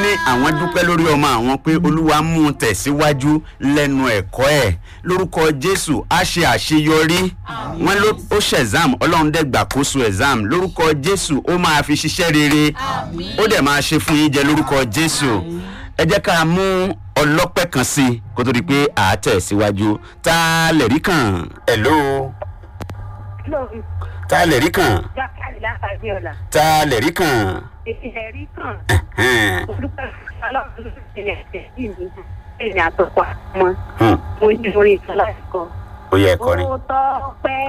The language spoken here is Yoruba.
àwọn dúpẹ́ lórí ọmọ àwọn pé olúwa mú un tẹ̀síwájú lẹ́nu ẹ̀kọ́ ẹ̀ lórúkọ jésù á ṣe àṣeyọrí wọn ló ó ṣe exam ọlọ́run dẹ̀ gbàkóso exam lórúkọ jésù ó máa fi ṣiṣẹ́ rere ó dẹ̀ máa ṣe fún yín jẹ lórúkọ jésù ẹ jẹ́ ká mú ọlọ́pẹ́ kan sí i kó tó di pé à á tẹ̀ síwájú tá a lè rí kàn hello lórí tá a lè rí kàn jákàlì látàgbé ọ̀la tá a lè rí kàn. ìṣẹ̀lẹ̀ rí kàn Ẹ̀hẹ́n. olùkọ́ ọlọ́run ló ti rẹ̀ tẹ̀ sí mi ẹ̀yìn àtọ̀pọ̀ àmọ́ Hmm. mo ní orin ìtàn láti kọ. ó yẹ ẹ̀kọ́ ni. ó tọ́ pẹ́